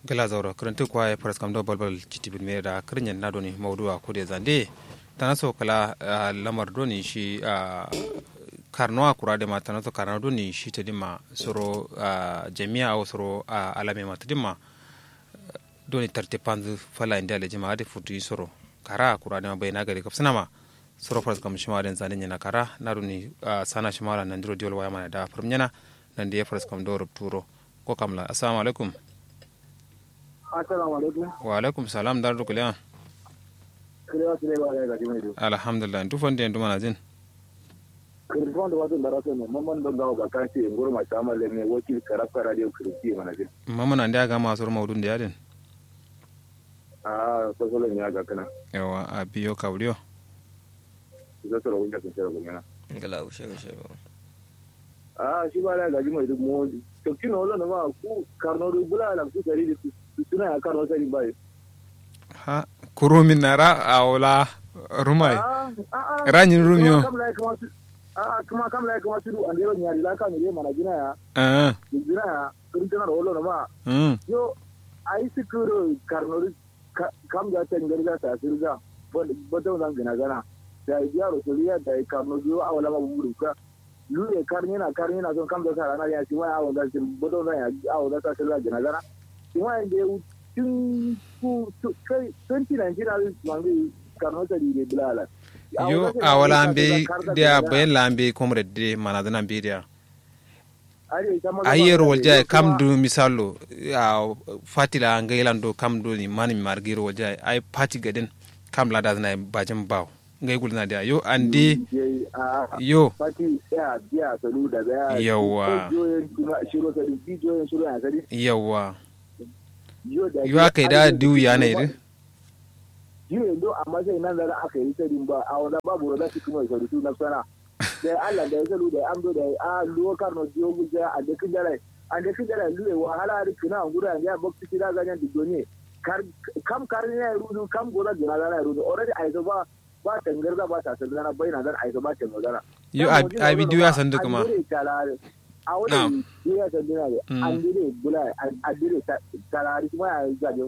gala zauro kuruntu kwa ya faras kam do balbal citibin me da kirnyen na doni mawdu'a ko de zande tana so kala lamar doni shi karnoa kura de ma tana so karno doni shi ta dima soro jami'a o soro alame ma ta dima doni tarte panzu fala inda le jama'a de futu soro kara kura de ma bai na gari kapsana ma soro faras kam shima den zande nyana kara na doni sana shima la nandiro diol waya mana da farmnyana nan da ya faras kam do rubturo ko kamla assalamu alaikum assalamu alaikum wa alaikum salam dar rukuliya kirewa sile ba ga gaji mai alhamdulillah tu fonde ndu mana jin kirfon da wasu baraso ne mamman don gawo ba kan ce ngoro ma sama le ne wakil karafka radio kirki mana jin mama nan da ga masu maudun da yadin a so so ne ga kana yawa a biyo kawriyo zo so ro sun tsara gumena ngala ushe ushe ba a shi ba da gaji mai duk mo to kino lo na ma ku karno du bula la ku tari di suna ya karno tari bai ha kurumin nara a wala rumai ranyin rumiyo a kuma kam la kuma su an dero nyari la kam ne mana gina ya eh gina ya kun tana ro lo na ma mm yo ai sikuro karno kam ga tan garga ta sirga bodo nan gina gana da yaro soliya da karno yo awala ma buru ka lule karni na karni na son kam da sara na ya ci wani awon da shi bodo na ya awon da ta sirga gina gana shi wani da tun ku kai 2019 al mangi karno ta dire bilala yo a wala ambe dia bayan la ambe komre de mana dana ambe dia ayer walja kam du misalo a fatila ngailan do kam do ni mani margiro walja ay pati gaden kam la da na bajin baw ngai gulna dia yo andi yo fati ya biya salu da ya yawa shiro sa di joyen shiro ya sadi yawa yo aka da diu ya ne ri jiyo do amma sai nan da aka yi sadin ba a wanda babu roda su kuma sarutu na sana da Allah da ya zalu da an do da a luwa karno jiyo guje a da kijara a da kijara luwe wahala da kina gura ya bakti kida ganyan da doni kam karin ya rudu kam gora gina da ya rudu already ai ba ba tangarda ba ta sallana bayna dan ai ba ta magana yo a bidiyo ya sandu kuma a wani ya sanduna da an dire bula a dire talari kuma ya gaje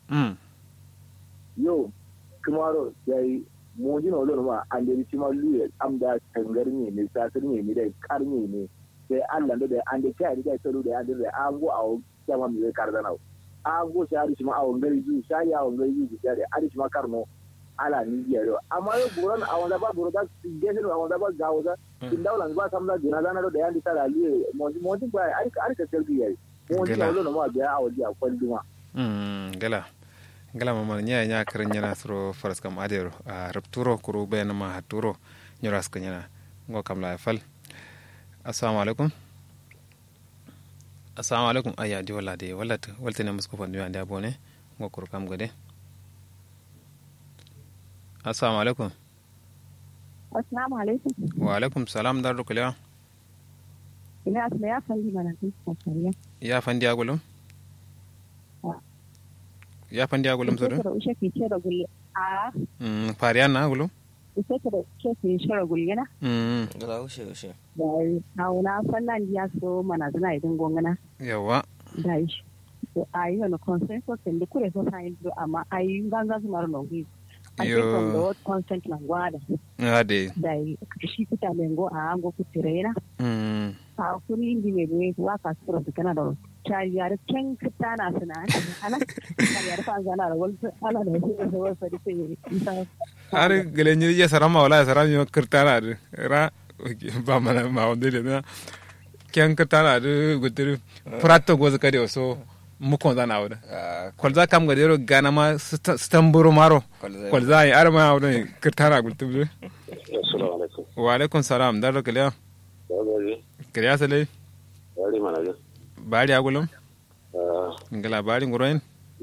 yo kumaro yayi mojin olon ma an da ci ma luye am da tangar ne ne sasir ne ne da kar ne ne sai Allah da an da kai da tsaro da an da an go a kama mi kar da nawo an go sai ari ma a ngari ju sai ya ngari ju da ari ma karno ala ni ya ro amma yo buran a wanda ba buro da gese a wanda ba gawo da kin dawla ba sam da gina da na da yan da tara luye mojin mojin ba ari ari ka tarbi yayi mojin olon ma biya a wadi a kwalluma mm gala ngala mama nya nya karan nyana suro faras kam adero a rapturo kuru bayan ma haturo nyora ska nyana ngo kam la fal assalamu alaikum assalamu alaikum aya di wala de wala walta ne musko fandu ande abone ngo kuru kam gade assalamu alaikum assalamu alaikum wa alaikum salam dar rukula ina asma ya fandi mana kin ya fandi agulum ya fandi agulum sodo da ushe ke ce da gulle a mm fariya na agulum ushe ke da ke ke shara gulle na mm ngala ushe ushe da hauna fannan ya so mana zina idin gongana yawa da shi to ayi no consensus and kure so sai do amma ayi ganga su maro no gi Yo. ake from the word consent na gwada ade da shi kuta lengo a ango kutirena mm a kuni indi me be wa ka sura da kana da chariyar ken kita na suna ana chariyar fa zana da wal ala da shi da wal fa dike isa har galenyi ya sarama wala ya sarama yo kirtana de ra ba mana ma wonde de na kyan kirtana de gutir prato goz kade so mukon zana awda kolza kam gade ro gana ma stamburo maro kolza yi arma awda kirtana gultum de assalamu alaikum wa alaikum salam dar kaliya kaliya sale yari mana ga bari agulum ngala bari nguroin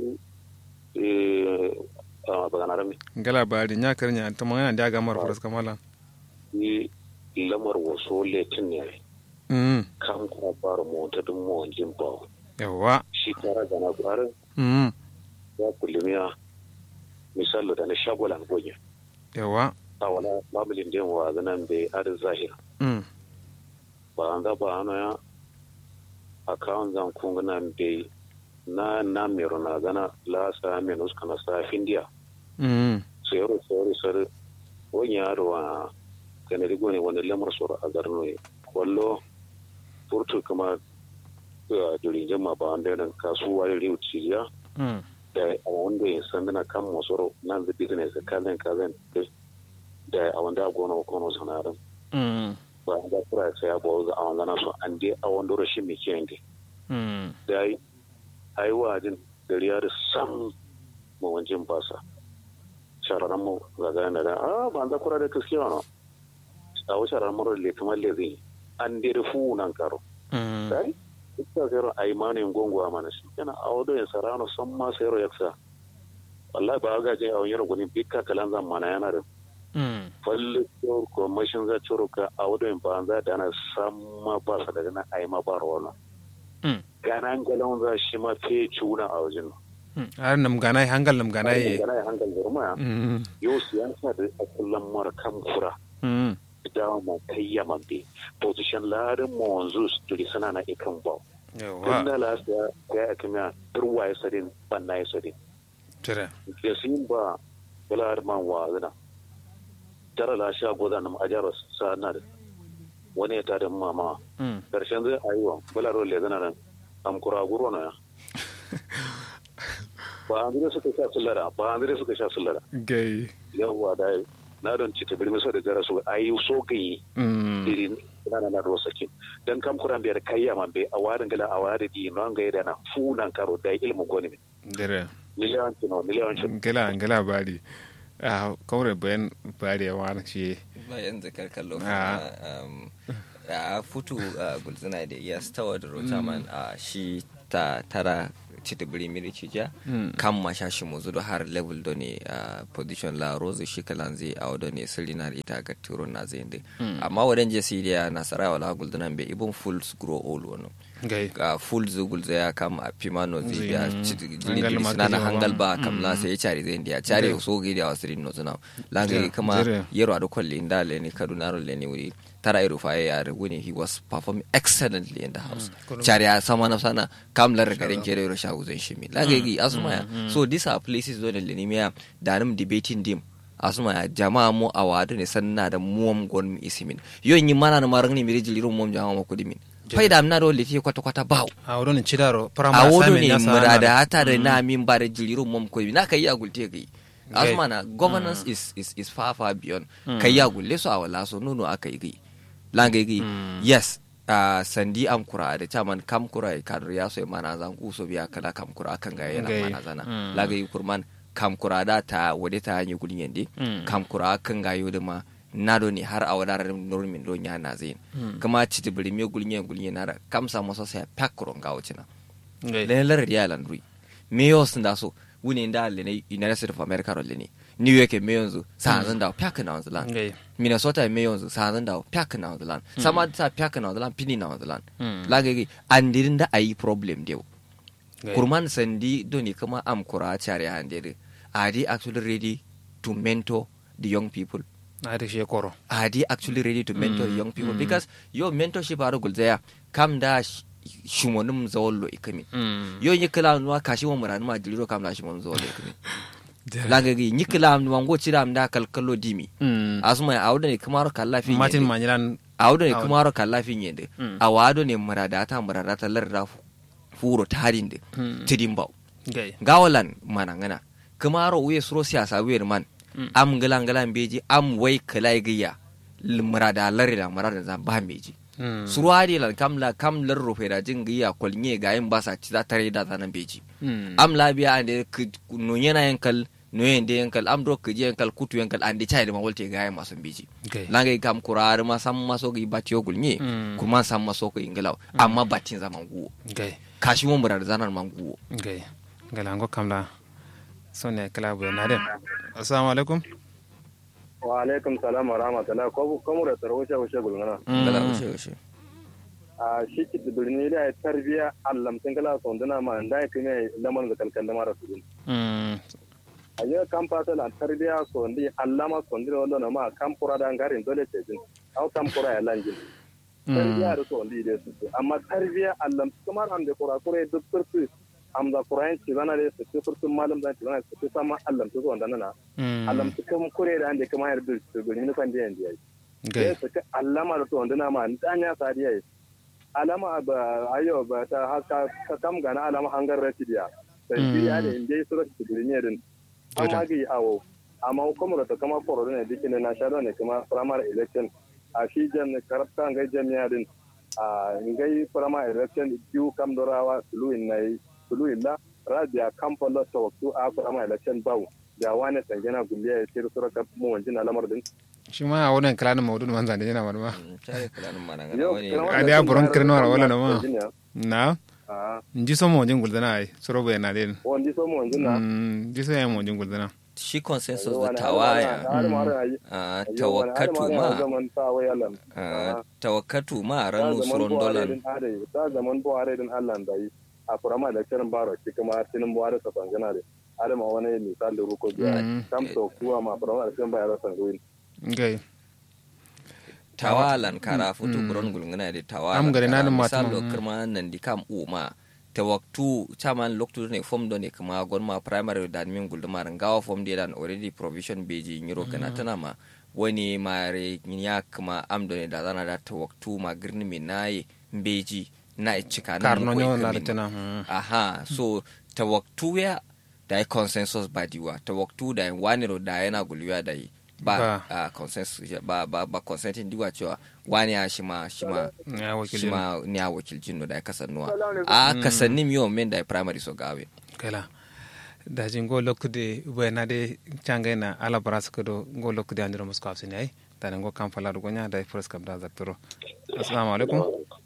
eh a bagana rami ngala bari nya karnya to mangana da ga mar furas kamala ni lamar waso letin ne mm kan kuma fara mota dun mu jin ba yawa shi kara gana gwarin mm ya kullumiya misali da na shagolan gonya yawa a wala babulin din wa zanan bai adin zahir mm ba an ga ba ana ya akawun zan kungana bai na na mero na gana la sa menus kana sa findia mm sayaro sayaro sayaro wani yaro a kanari gone wani lamar soro a garno ya wallo furtu kuma a durin jama ba wanda yana kasuwa da riu cijiya mm da a wanda ya san dana kan masoro nan da business kazan kazan da a wanda a gona kono sanarin mm ba da kura sai ya bawo a wanda na so an dai a wanda rashin mai kiyan dai mm da ai ai wajin da riyar sam mawancin basa shararan mu ga gane da a ba da kura da gaskiya no a wasu shararan mu le kamar le zai an dai rufu nan karo mm dai ita zero ai manin gongwa mana shi kana a wado ya sarano san ma sayro yaksa wallahi ba ga je a wani gunin bikka kalan zan mana yana da mm falle ko ko mashin za ciro ka a wado in ba za da na san ma ba sa daga na ai ma ba rawala mm gana galan za shi ma fe cuna a wajen mm har nam ganai hangal nam ganai gana hankal zurma mm yau siyasa da a kullum mara kan kura mm da ma kayyaman bi position larin mo wanzu su sana na ikan ba yawa Tunda la ya ya akimiya turwa ya sadin banna ya sadin tira da su yin ba bular man wa zina tara la sha goza na ajaro sa na da wani ya tada mama mm karshen zai ayuwa bular le zina nan am kura guro na ya ba an zire suka sha sullara ba an zire suka sha sullara gai yawwa da na don ci ta birni so da jara su ayi so gayi mm irin na na ro sakin dan kam kuran biyar kayya man be a warin gala a warin di non ga da na funan karo da ilmu goni min dira miliyan tino miliyan shi gala gala bari a kawre bayan bari ya wani shi bayan zakar kallo Ah. kuma um, a futu a gulzina da iya stawa da rotaman a shi ta tara cita biri miri cija Mm. kan ma sha shi muzu da har level do ne a position la rose shi kalan zai a wadda ne sirri na ita ga turo na zai ndi amma wadan je siriya nasara wala gulzina be ibon fools grow old wano gai ga full zugul zai ya kam a pimano zai biya Mm. jiri Hangal ma suna na kaje hangal ba. ba kam la sai ya cari zai ndiya cari so gi da wasirin no zuna langa Jira, kama jira. yero ado kolli inda le ni kaduna ro le ni wuri tara iru fa ya wuni he was performing excellently in the house cari ya sama na sana kam lar garin kere ro shagu zan shimi langa gi asuma ya so these are places don le ni miya da nam debating dim asuma ya jama'a mu awadu ne sanna da muwam gon mi isimin yo yin mana na marang ni mi rijili ro muwam jama'a mu kudimin faida amna do liti kwata kwata bawo a wurin cidaro a primary wodo assignment ne ya sa murada na- hata da na min ba da jilirin mom ko na kai ya gulte kai Okay. asma na governance is is is far far beyond kai ya gulle so a wala so nono aka yi gai langa yi yes a sandi am kura da chaman kam kura ya kadar ya so ya mana zan ku so biya kala kam kura akan ga yana Okay. mana zana Mm. laga yi kurman kam kura da ta wade ta hanyi gulin yande Mm. kam kura akan ga yo da ma na do ne har a wadar normin do nya na zin kuma ci tibiri me gulin gulin na da kam sa masa sai pak kuron ga wucina gai lene lar ya landry meyo sun da so wuni da lene united states of america ro lene new york me yanzu sa zan da pyak na wanzu lan gai minnesota me yanzu sa zan da pyak na wanzu lan sama ta pyak na wanzu lan pini na wanzu lan Mm. la ga gi andirin da ayi problem dew gai kurman sandi doni kama am kura chare handere are they actually ready to mentor the young people na da shi koro are they actually ready to mentor Mm, young people mm. because your mentorship aro gulzaya kam da sh- shumonum zawollo ikami Mm. yo nyikila nwa kashi wa murani ma diliro kam la shi mon zo le kumi Dira. langa gi nyikila nwa ngo chira mda kalkalo dimi Mm. asuma awdo ne kamaro kala fi martin nyende manyilan awdo ne Awdo. kamaro kala fi nyende Mm. awado ne murada ta murada ta larda fu- furo tarinde Mm. tidimbaw gai gawalan manangana kamaro uye suro siyasa wer man Mm. am galan galan beji am wai kala giya l- murada larida murada za ba meji Mm. suruwadi lan kam la kam lar rufe da jin giya kwalnye ga yin basa ci za tare da zanan beji Mm. am labiya ande no yana yankal no yende yankal am do kije yankal kutu yankal ande chai ma wolte ga yin masun beji gai langa kam kurar ma sam maso gi batiyo gulnye Mm. kuma sam maso ko ingalaw amma batin zaman guwo gai kashi mo murar zanan man guwo gai galango kamla sonne kala bu na den assalamu alaikum wa alaikum salam wa rahmatullah ko ko mu da tarwo shi shi gulngana ngala ushe ushe a shi ki birni da tarbiya allam tin kala son dana ma da ya kine lamar da kalkal lamar su Mm. a yau kan fata la tarbiya so ndi allama so ndi wallo na ma kan pura da ngarin dole ce jin au kan pura ya lanjin tarbiya da so ndi da su amma tarbiya allam kamar an da kura kure duk turku amza kurayen ci zana da su furtun malam da ci zana su sama Allah to wanda nana Allah su kuma kure da ande kuma yarda su gani ni kan da yanda yayi gai su ka allama da to wanda na ma danya sadiya yayi alama ba ayo ba ta haka ka kam gana alama hangar rasidiya sai shi ya da inda su rasu ne din amma ga awo amma kuma da kama koro ne dikin na shado ne kuma primary election a shi jan karafta ngai jami'a din a ngai primary election biyu kam dorawa suluin nai suluin la rabia kampalo to waktu a primary election bawu da wani tangena gulliya ya tsira sura kap mu wanjin alamar din shi ma a wannan kalanin maudu man zande yana wani ma tare kalanin mana Yo, wani kalanin- a da buron kirno wala wala na ma Virginia. na a nji so mo jin guldana ai soro be na den wani so mu wanjin na mm nji so ya mo jin guldana shi consensus da Wani- tawaya har ma har ayi- a ayo, wani- tawakkatu har ma har ma zaman tawai Allah a tawakkatu ma ta ranu zaman suron buhari dolan din hade ta zaman buhari din Allah da yi a kurama da kiran baro shi kuma tinin buhari sa tangana da har ma wani misali ruko biya Mm. kam to kuwa ma kurama da kiran bayar san ruin gai tawalan kara futu buron gulngana da tawalan Am gari kara. nanin mata misal ma, lo mm. kirma nan di kam uma tawaktu chaman loktu ne form do ne kuma gonma primary da min guldumar gawa form de dan already provision beji nyiro kana tana ma wani mare ya kuma am do ne da zana da tawaktu ma girni mi nayi beji na cika karno nyo na kamin. ritana mm. aha so tawaktu ya da yi consensus ba diwa tawaktu da yi wani ro da yana gulwiya da yi ba Ba. a consensus ba ba ba consenting diwa cewa wani ya shi ma shi ma ya shi wakilin ma ni a wakilcin no da ya kasannuwa a kasannin yau men da ya primary so gawe kala da jin go lokkude be na de changa na ala baras ko do go lokkude andiro musko afsini ai tane go kam fala do gonya da first kam da zaktoro assalamu alaikum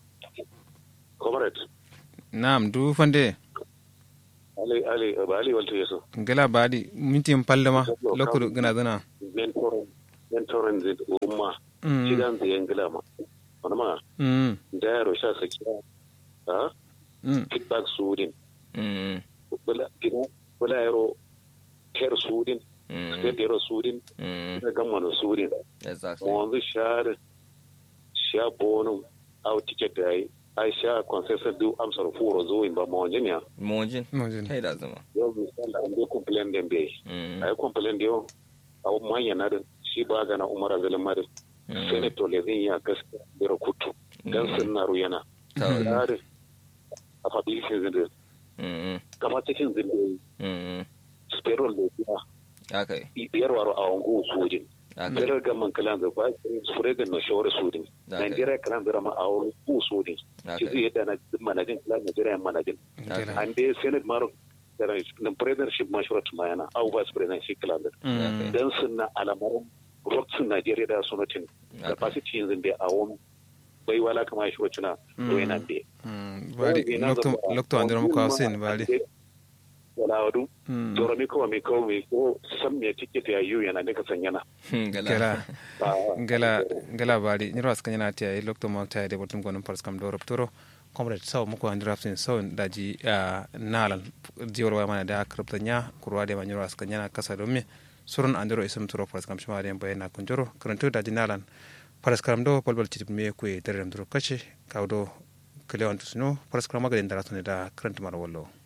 comrade nam du fande ali ali ba ali walto yeso gela baadi minti palle ma lokkude gina dana mentoren mentoren zid umma mm kidan zai yangila ma wani ma mm da yaro sha sakiya ha mm feedback sudin Mm, bula gina bula yaro care sudin mm, state yaro sudin mm, da gamma no sudin exactly mo wanzu share sha bonum au ticket da yi ai sha concession du amsar furo zo in ba mo wanjinya mojin mojin kai da zama yau misali an bai complain den bai Mm, ai complain da yau a manya na da shi ba gana umar azalin madin mm, senator le zai ya gaskiya bira kutu dan sun na ruyana ta- tare a fabilisin zinde mm, kama cikin zinde mm, sperol da biya haka yi, biyar waro a wango sojin haka yi. Federal government kalan da ba surega na shawara sudin Okay. Nigeria kalan da rama a wango sudin Okay. shi zai yadda na manajin kalan Nigeria manajin gela an dai senate maro na presidentship mashurat mayana au vice president shi kalan da mm dan sun na alamarin roksin Nigeria da sunatin Okay. capacity yanzu da a wani bai wala kama shi wacce na royanan da mm baadi lokto lokto andiro muko afsin baadi wala wadu mm dora mi ko mi ko mi ko sam me ticket ya yu yana ne ka sanyana Hmm, gala. gela ba gela gela baadi nyiro aska nyana tia e lokto mo tia de botum gonum pars kam do raptoro comrade saw muko andiro afsin saw daji nalan diwor wa mana da kripta nya kurwa de ma nyiro aska nyana kasa do mi surun andiro isum turo pars kam shima de bayna kunjoro karanto daji nalan pars kam do polbol titip me ku e derem duro kache kawdo kele on tusno pars kam magaden daratone da karanto mar wallo